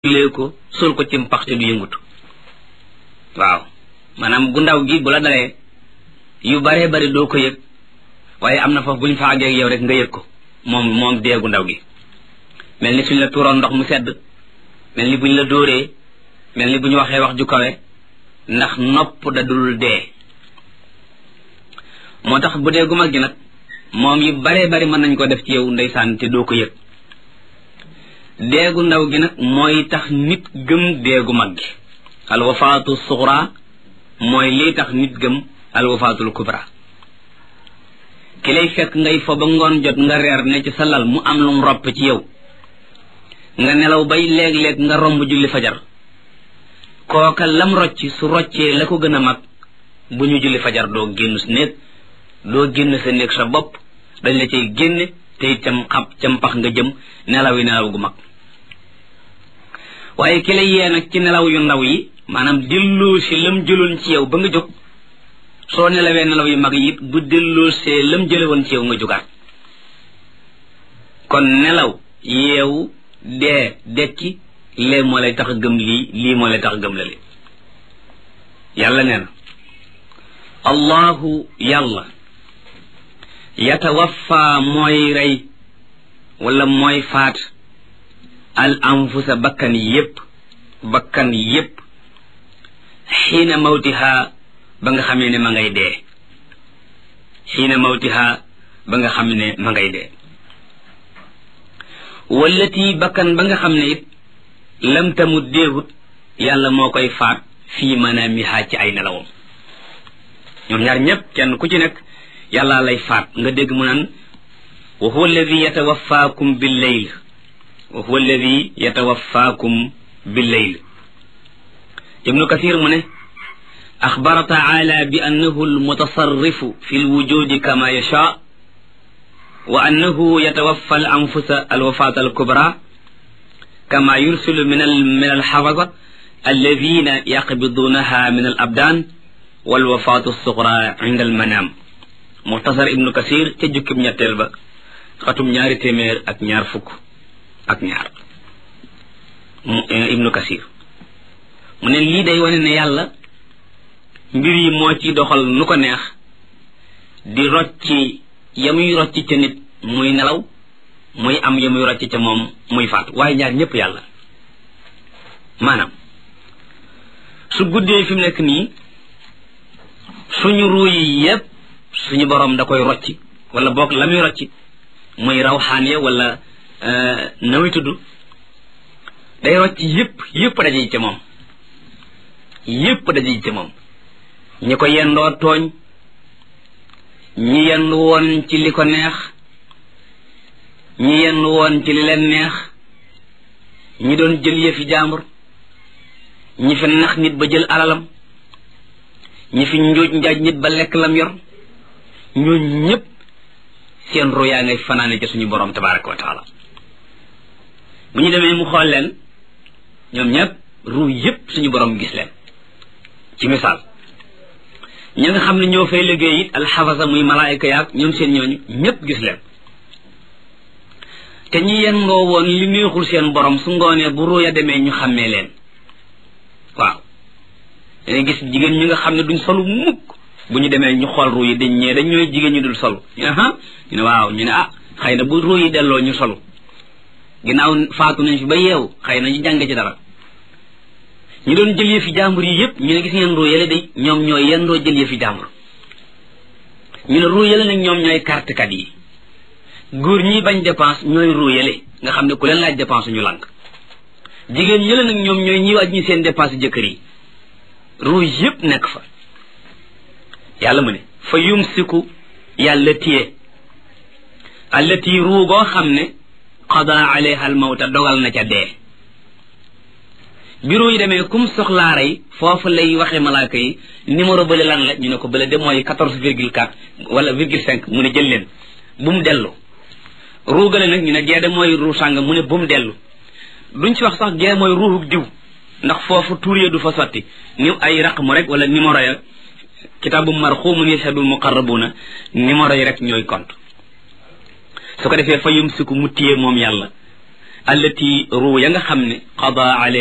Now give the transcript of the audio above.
lee ko sol ko ci mpax te du yëngutu waaw maanaam gu ndaw gi bu la dalee yu baree bari doo ko yëg waaye am na foofu bu ñu fa àggee ak yow rek nga yëg ko moom moom dee gu ndaw gi mel ni suñ la tuuroon ndox mu sedd mel ni buñ la dóoree mel ni bu ñu waxee wax ju kawe ndax nopp da dul dee moo tax bu dee gu mag gi nag moom yu baree bari mën nañ ko def ci yow ndeysaan te doo ko yëg deegu ndaw gi nag mooy tax nit gëm deegu mag gi alwafaatu suxra mooy lii tax nit gëm alwafaatul kubra ki lay fekk ngay fo ba ngoon jot nga reer ne ci sa lal mu am lum ropp ci yow nga nelaw bay léeg-léeg nga romb julli fajar kooka lam rocci su roccee la ko gën a mag bu ñu julli fajar doo génn sa néeg doo génn sa néeg sa bopp dañ la cay génne te it cam xab cam pax nga jëm nelaw yi nelaw gu mag waaye ki la yee nag ci nelaw yu ndaw yi maanaam delloo si lam jëloon ci yow ba nga jóg soo nelawee nelaw yu mag yi it bu delloo see lam jëlewoon ci yow nga jógaat kon nelaw yeewu dee dekki lee moo lay tax a gëm lii lii moo lay tax a gëm la li yàlla nee na allahu yàlla yatawaffa mooy rey wala mooy faat al anfusa bakkan yépp bakkan yépp xiina mawtiha ba nga xamee ne ma ngay dee xiina mawtiha ba nga xam ne ma ngay dee wallati bakkan ba nga xam ne it lam tamut déewut yàlla moo koy faat fii manaamiha ci ay nelawam ñoom ñaar ñépp kenn ku ci nekk yàlla lay faat nga dégg mu naan wa huwa alladi yatawaffaakum billeyl wa huwa alladi yatawaffaakum billeyl ibnu kathir mu ne axbara taala bi annahu almutasarrifu fi lwujudi kama yasha wa annahu yatawaffa al anfusa alwafaat alkubra kama yursilu min min alxafada alladina yaqbidunaha min alabdan walwafaatu alsugra inda almanaam muxtasar ibnu kasir ca jukkib ñetteel ba xatum ñaari téeméer ak ñaar fukk ak ñaar ibnu kasir mu ne lii day wane ne yàlla mbir yi moo ci doxal nu ko neex di rocci ya muy rocci ca nit muy nelaw muy am ya muy rocci ca moom muy faatu waaye ñaar ñépp yàlla maanaam su guddee fi mu nekk nii suñu ruu yi yépp suñu borom da koy rocci wala boog la muy rocci muy rawxaan ya wala nawi tudd day rocci yépp yépp daje ca moom yépp daje ca moom ñi ko yendoo tooñ ñi yendu woon ci li ko neex ñi yendu woon ci li leen neex ñi doon jël yëfi jaambur ñi fi nax nit ba jël alalam ñi fi njuuj njaaj nit ba lekk lam yor ñooñu ñëpp seen ru yaa ngay fanaane ca suñu borom tabaraka wa taala bu ñu demee mu xool leen ñoom ñëpp ru yëpp suñu borom gis leen ci misaal ñi nga xam ne ñoo fay liggéey it alxafasa muy malaayika yaag ñoom seen ñooñu ñëpp gis leen te ñi yengoo woon li neexul seen borom su ngoonee bu ruuya demee ñu xàmmee leen waaw dangay gis jigéen ñi nga xam ne duñ solu mukk bu ñu demee ñu xool ruu yi dañ ñee dañ ñooy jigéen ñu dul solu ñu ne ah ñu ne waaw ñu ne ah xëy na bu ruu yi delloo ñu solu ginnaaw faatu nañ fi ba yeewu xëy na ñu jàng ci dara ñu doon jël yëfi jàmbur yi yëpp ñu ne gis ngeen ruu yële day ñoom ñooy yendoo jël yëfi jàmbur ñu ne ruu yële nag ñoom ñooy kartekat yi góor ñi bañ dépense ñooy ruu yële nga xam ne ku leen laaj dépense ñu lànk jigéen yële nag ñoom ñooy ñi wàññi seen dépense jëkkër yi ruu yëpp nekk fa yàlla mu ne fa yumsiku yàlla téye allati ruu goo xam ne qada alayha al mawta dogal na ca dee bureau yi demee kum soxlaa rey foofu lay waxee malaaka yi numéro bële lan la ñu ne ko bële de mooy quatorze virgule quatre wala virgule cinq mu ne jël leen bu mu dellu ruugale nag ñu ne gee de mooy ruu sàng mu ne bu mu dellu duñ ci wax sax gee mooy ruuxu diw ndax foofu tuur ya du fa sotti ni ay raqmu rek wala numéro ya kitaabu marxumun yashhadul muqarrabuna numéro yi rek ñooy compte su ko defee fa yumsiku mu téye moom yàlla allati ruu ya nga xam ne qada